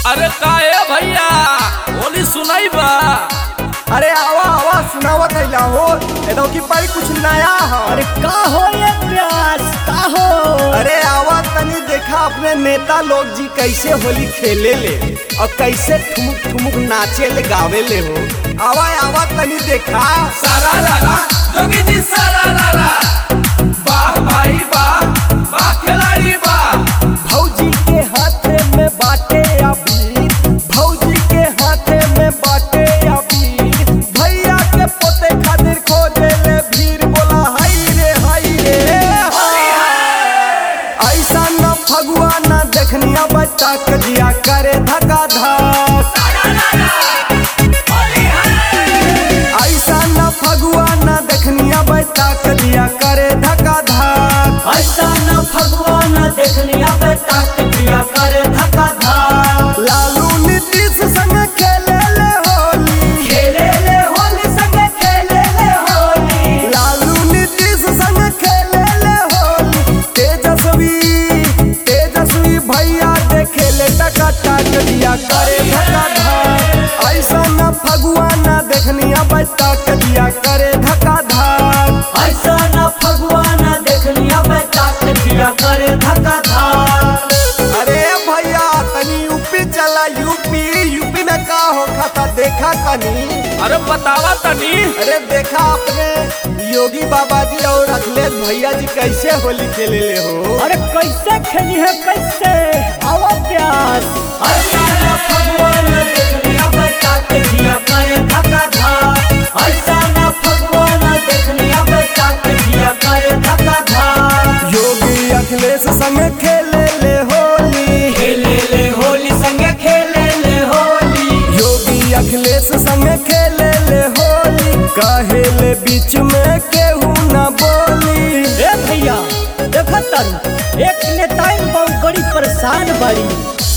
अरे काहे भैया होली सुनाई बा अरे आवा आवा सुनावत है हो एदो की पारी कुछ नया है अरे का हो ये प्यास का हो अरे आवा तनी देखा अपने नेता लोग जी कैसे होली खेले ले और कैसे ठुमुक ठुमुक नाचे ले गावे ले हो आवा आवा तनी देखा सारा लाला जोगी जी सारा लाला वाह भाई वाह वाह खिलाड़ी वाह भौजी के हाथे में बाटे अबीर भौजी के हाथे में बाटे अबीर भैया के पोते खातिर खोजे ले भीड़ बोला हाय रे हाय रे ऐसा न फगुआ न देखनिया बच्चा के जिया करे धका धक ऐसा न फगुआ न देखनिया बच्चा के जिया करे धका धक ऐसा न भगवान देखनिया बेटा के दिया करे धक्का धाक लालू नीतीश संग खेले ले होली खेले ले होली संगे खेले ले होली लालू नीतीश संग खेले ले होली तेजस्वी तेजस्वी भैया देखे ले टका टक दिया करे धका धक ऐसा न फगुआ न देखनिया बच्चा के दिया करे धका धक ऐसा न भगवान देखनिया बेटा के दिया करे धक्का धाक अरे भैया तनी यूपी चला यूपी यूपी में का हो खाता देखा तनी अरे बतावा तनी अरे देखा अपने योगी बाबा जी और अखिलेश भैया जी कैसे होली खेले ले हो अरे कैसे खेली है कैसे आवा प्यास ऐसा न भगवान देखनिया बेटा के दिया करे धक्का धाक ऐसा न भगवान देखनिया बेटा के दिया करे धक्का धाक योगी अखिलेश संग खेले ले होली खेले ले होली संगे खेले ले होली योगी अखिलेश संग खेले ले होली काहे ले बीच में केहू न बोली ए भैया देखो तारू एक नेताइन बहुत बड़ी परेशान बड़ी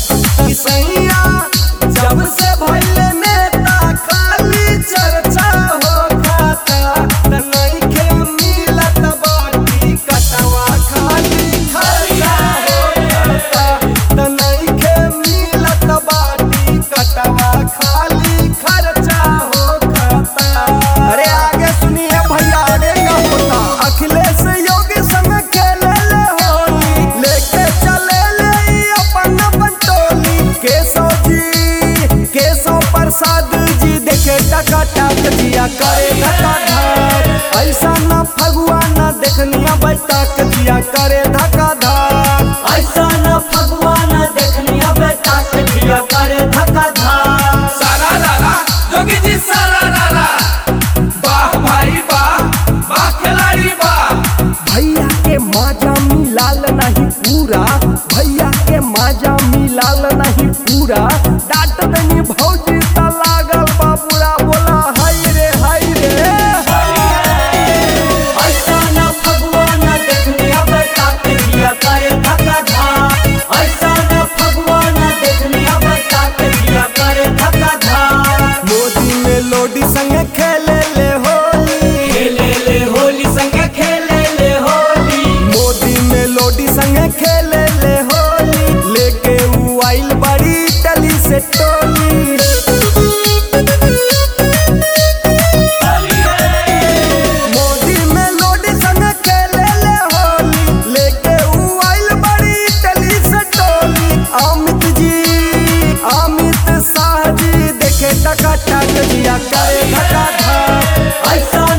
सैया जब से भइले नेता खाली चर्चा हो खाता त नइखे मिलत बाटी कटवा खाली खर्चा हो खाता त नइखे मिलत बाटी कटवा खाली खर्चा हो खाता अरे आगे सुनिए भैया आगे का होता अखिलेश योगी संग खेले ले होली लेके चले ले ई अपन अपन टोली केशव जी केशव प्रसाद जी देखे टका टक जिया करे धका धक ऐसा न फगुआ न देखनिया बैठा के जिया करे धका धक ऐसा न भगवान देखनिया बेटा के दिया करे धक्का धाक सारा लाला जोगी जी सारा लाला वाह भाई वाह वाह खिलाड़ी वाह भैया के माजा मिलाल नहीं पूरा भैया के माजा मिलाल नहीं पूरा डांट दनी भौजी त लागल बाबूरा बोला हाय रे हाय रे ऐसा न भगवान देखनिया बेटा के दिया करे धक्का धाक ऐसा न भगवान देखनिया बेटा के दिया करे धक्का धाक मोदी में लोडी संग खेले ले होली खेले ले होली संगे खेले ले होली मोदी में लोडी संग खेले ले होली लेके उ आइल बड़ी टली से टोली मोदी में लोडी संग खेले ले होली लेके उ आइल बड़ी टली से टोली अमित जी अमित शाह जी देखे टका टक दिया करे धका धक ऐसा